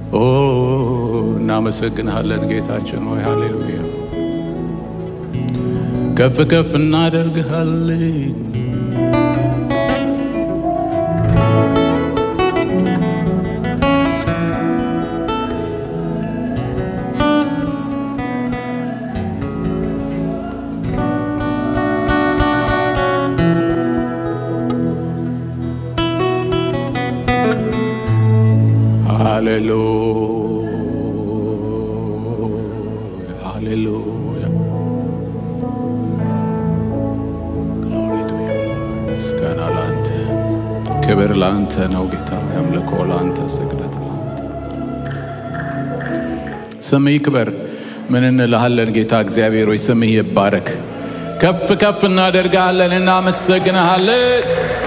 ኦ እናመሰግንሃለን ጌታችን ሆይ ሃሌሉያ። ከፍ ከፍ እናደርግሃለን። ሃሌሉያ ሃሌሉያ Glory to you, Lord. ምስጋና ለአንተ፣ ክብር ለአንተ ነው ጌታ። አምልኮ ለአንተ፣ ስግደት ለአንተ። ስምህ ይክበር። ምን እንልሃለን ጌታ እግዚአብሔር ሆይ ስምህ ይባረክ። ከፍ ከፍ እናደርግሃለን፣ እናመሰግንሃለን።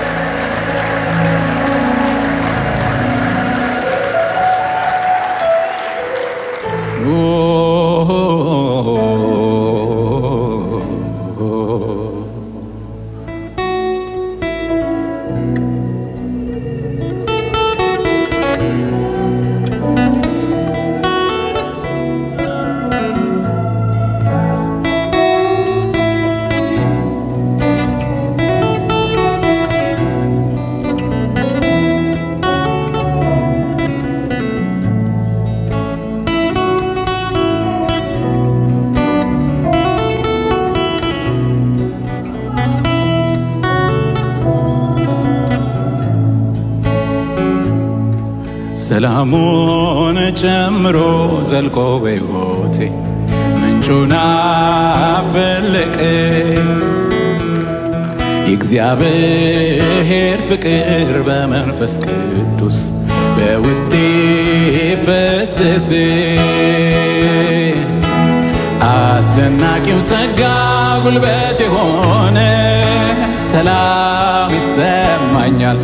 ሰላሙን ጨምሮ ዘልቆ በሕይወቴ ምንጩን አፈለቀ። የእግዚአብሔር ፍቅር በመንፈስ ቅዱስ በውስጤ ፈሰሰ። አስደናቂው ጸጋ ጉልበት የሆነ ሰላም ይሰማኛል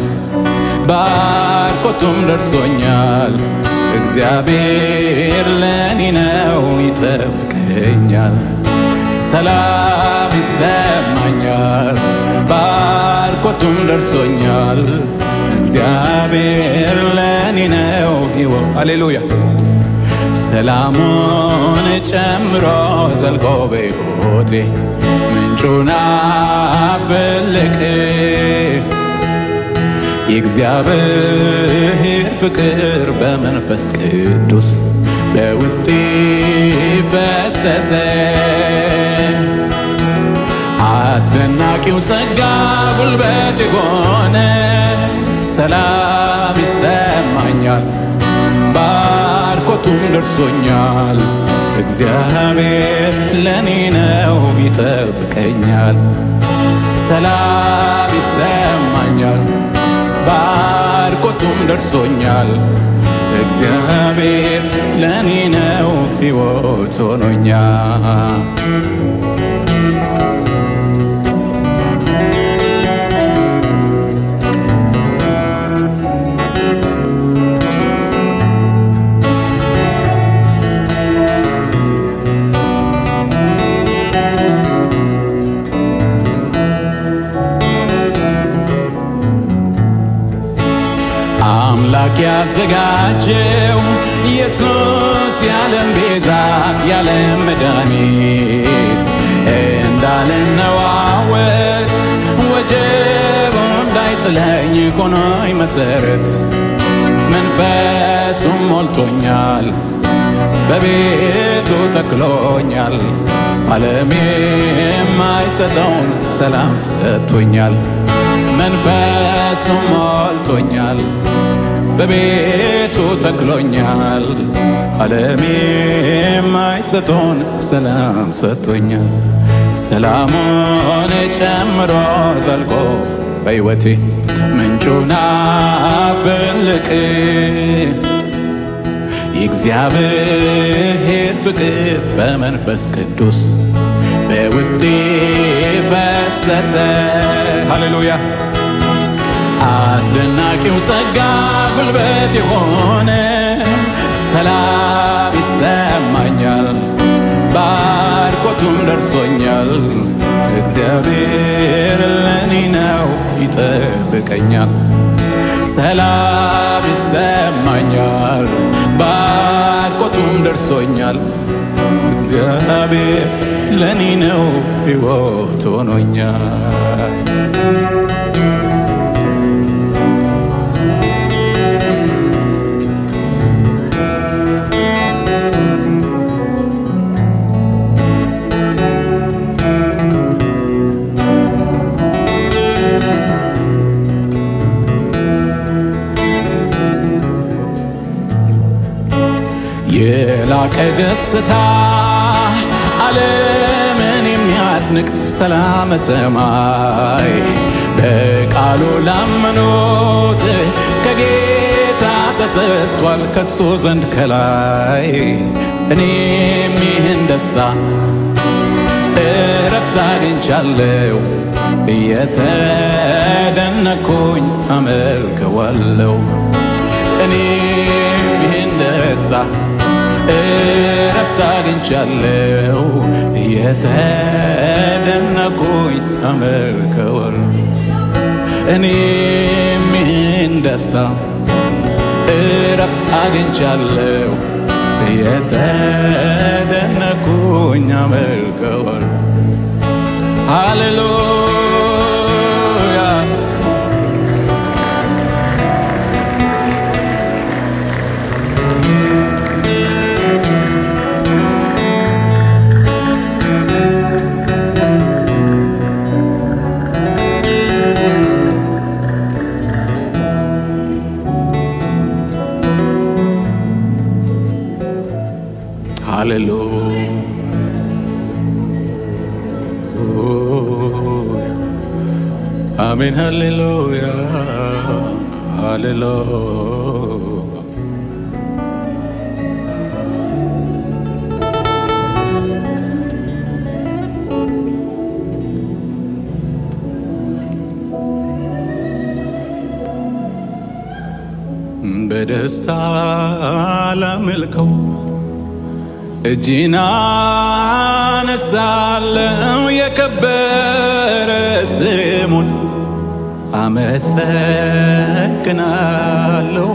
ባርኮቱም ደርሶኛል። እግዚአብሔር ለኔ ነው ይጠብቀኛል። ሰላም ይሰማኛል። ባርኮቱም ደርሶኛል። እግዚአብሔር ለኔ ነው ይወ ሃሌሉያ ሰላሙን ጨምሮ ዘልቆ በሕይወቴ ምንጩን አፈለቀ። የእግዚአብሔር ፍቅር በመንፈስ ቅዱስ በውስጤ ፈሰሰ። አስደናቂው ጸጋ ጉልበት የሆነ ሰላም ይሰማኛል። ባርኮቱም ደርሶኛል። እግዚአብሔር ለኔ ነው ይጠብቀኛል። ሰላም ይሰማኛል። ባርኮቱም ደርሶኛል። እግዚአብሔር ለኔ ነው ሕይወት ሆኖኛል። አምላክ ያዘጋጀው ኢየሱስ ያለም ቤዛ ያለም መድኃኒት እንዳልነዋወጥ ወጀቡ እንዳይጥለኝ ሆኖኝ መሰረት መንፈሱም ሞልቶኛል በቤቱ ተክሎኛል ዓለም የማይሰጠውን ሰላም ሰጥቶኛል መንፈሱም ሞልቶኛል በቤቱ ተክሎኛል ዓለም የማይሰጠውን ሰላም ሰጥቶኛል ሰላሙን ጨምሮ ዘልቆ በሕይወቴ ምንጩን አፈለቀ የእግዚአብሔር ፍቅር በመንፈስ ቅዱስ በውስጤ ፈሰሰ። ሃሌሉያ! አስደናቂው ጸጋ ጉልበት የሆነ ሰላም ይሰማኛል። ባርኮቱም ደርሶኛል። እግዚአብሔር ለኔ ነው ይጠብቀኛል። ሰላም ይሰማኛል። ደርሶኛል። እግዚአብሔር ለእኔ ነው ሕይወት ሆኖኛል። የላቀ ደስታ ዓለምን የሚያስንቅ ሰላም ሰማይ በቃሉ ላመኑት ከጌታ ተሰጥቷል ከሱ ዘንድ ከላይ እኔም ይህን ደስታ እረፍት አግኝቻለሁ እየተደነኩኝ አመልከዋለሁ እኔም ይህን ደስታ እረፍት አግኝቻለሁ እየተደነኩኝ አመልከዋለሁ እኔም ይህን ደስታ እረፍት አግኝቻለሁ እየተደነኩኝ አመልከዋለሁ ሃሌሉያ ሃሌሉያ አሜን ሃሌሉያ ሃሌሉያ በደስታ ላመልከው እጅና አነሳለው የከበረ ስሙን አመሰግናለሁ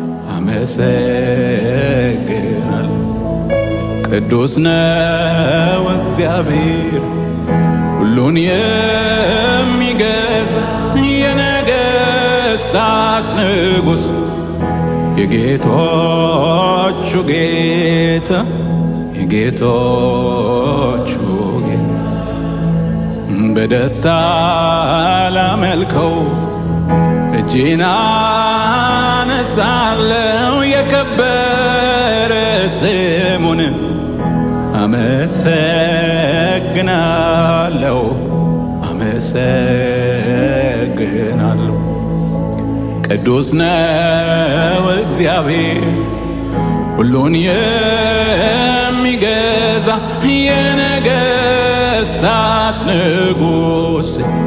አመሰግናለሁ ቅዱስ ነው እግዚአብሔር ሁሉን የሚገዛ የነገስታት ንጉሥ የጌቶቹ ጌታ የጌቶቹ ጌታ በደስታ ላመልከው እጄን አነሳለው የከበረ ስሙን አመሰግናለሁ አመሰግናለሁ ቅዱስ ነው እግዚአብሔር ሁሉን የሚገዛ የነገስታት ንጉሥ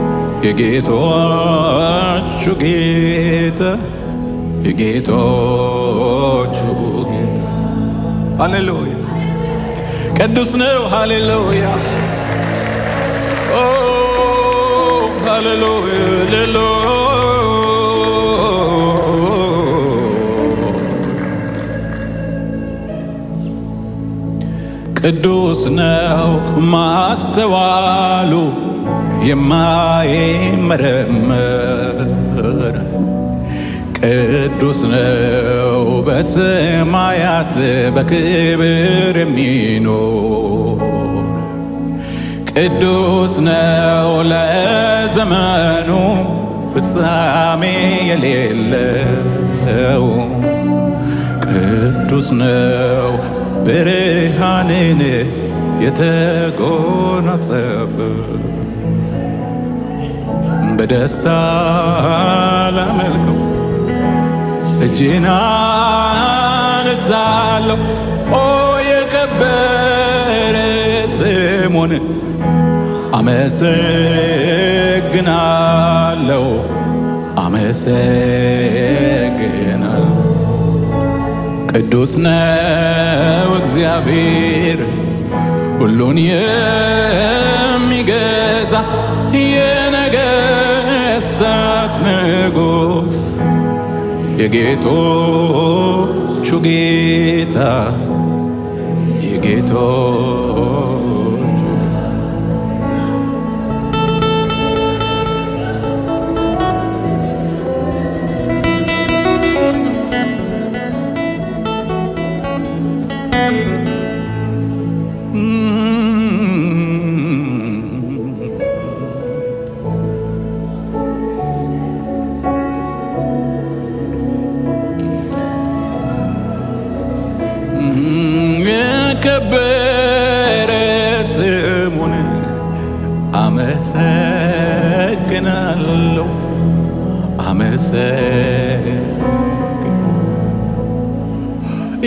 የጌቶቹ ጌታ የጌቶቹ ጌታ ሃሌሉያ ቅዱስ ነው ሃሌሉያ ኦ ሃሌሉያ ቅዱስ ነው ማስተዋሉ የማይመረመር ቅዱስ ነው በሰማያት በክብር የሚኖር ቅዱስ ነው ለዘመኑ ፍጻሜ የሌለው ቅዱስ ነው ብርሃንን የተጎናጸፈ በደስታ ላመልከው እጄን አነሳለሁ ኦ የከበረ ስሙን አመሰግናለሁ አመሰግናለሁ ቅዱስ ነው እግዚአብሔር ሁሉን የሚገዛ የነገስታት ንጉሥ የጌቶቹ ጌታ ጌቶች የከበረ ስሙን አመሰግናለሁ አመሰግ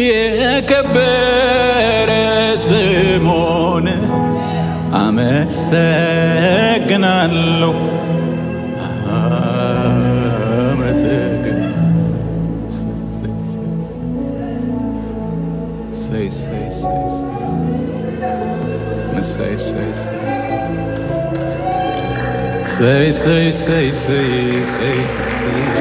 የከበረ ስሙን አመሰግናለሁ አመሰግን say, say, say, say, say, say, say, say, say, say, say.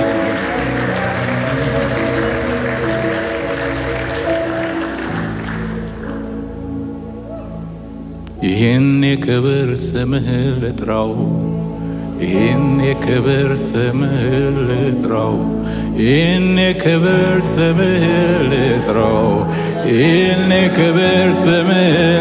ይህን የክብር ስምህን ልጥራው ይህን የክብር ስምህን ልጥራው ይህን የክብር ስምህን ልጥራው ይህን የክብር ስምህን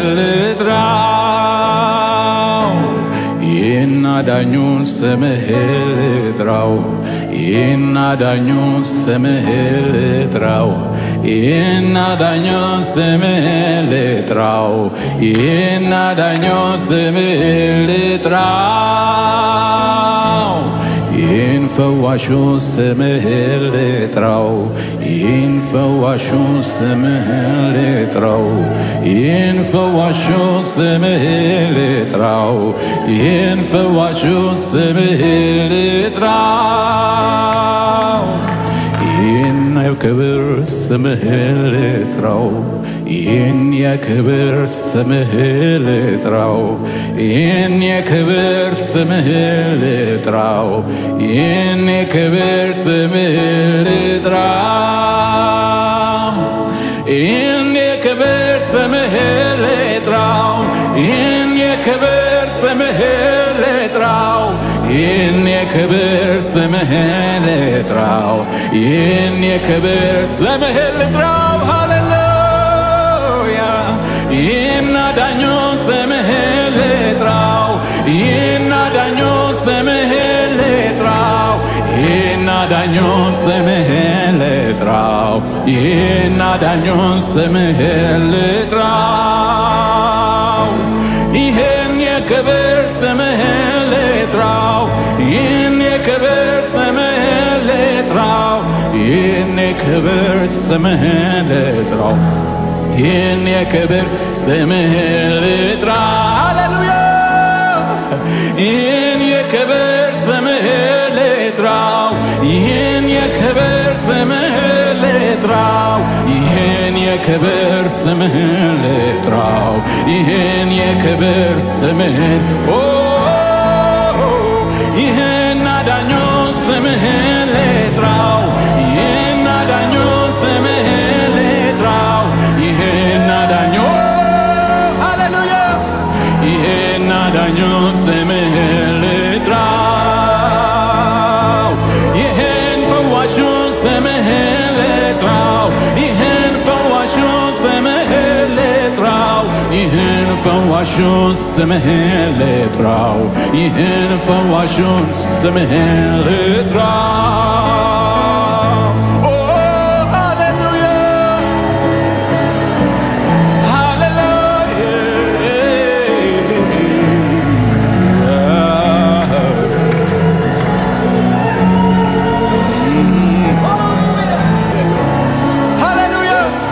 ልጥራው ይህን አዳኙን ስምህን ልጥራው ይህን አዳኙን ስምህን ልጥራው ይህን አዳኙን ስምህን ልጥራው ይህን አዳኙን ስምህን ልጥራው ይህን ፈዋሹን ስምህን ልጥራው ይህን ፈዋሹን ስምህን ልጥራው ይህን ፈዋሹን ስምህን ልጥራው ይህን ፈዋሹን ስምህን ልጥራው ይህን የክብር ስምህን ልጥራው ይህን የክብር ስምህን ልጥራው ይህን የክብር ስምህን ልጥራው ይህን የክብር ስምህን ልጥራው ይህን የክብር ስምህን ልጥራው ይህን የክብር ስምህን ልጥራው ይህን የክብር ስምህን ልጥራው ይህን የክብር ስምህን ልጥራው ሃሌሉያ ይህን አዳኙን ስምህን ልጥራው ይህን አዳኙን ስምህን ልጥራው ይህን አዳኙን ስምህን ልጥራው ይህን አዳኙን ስምህን ልጥራው ይህን የክብር ስምህን ልጥራው ይህን የክብር ስምህን ልጥራው ይህን የክብር ስምህን ልጥራው ይህን የክብር ስምህን ልጥራው ሃሌሉያ ይህን የክብር ስምህን ልጥራው ይህን የክብር ስምህን ልጥራው ይህን የክብር ስምህን ልጥራው ይህን የክብር ስምህን ኦ ይህን አዳኞ ስምህን ልጥራው ይህን አዳኞ ስምህን ልጥራው ይህን አዳኞ ሃሌሉያ ይህን አዳኞ ስምህን ልጥራው ይህን ፈዋሹን ስምህን ልጥራው ይህን ፈዋሹን ስምህን ልጥራው ይህን ፈዋሹን ስምህን ልጥራው ይህን ፈዋሹን ስምህን ልጥራው ኦ ሃሌሉያ ሃሌሉያ ሃሌሉያ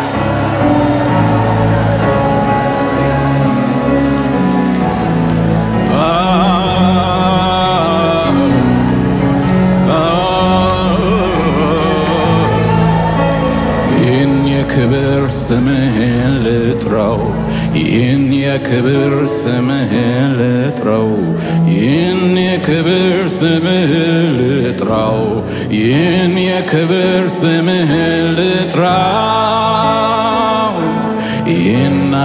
ይህን የክብር ስምህን ልጥራው ይህን የክብር ስምህን ልጥራው ይህን የክብር ስምህን ልጥራው ይህን የክብር ስምህን ልጥራው ይህን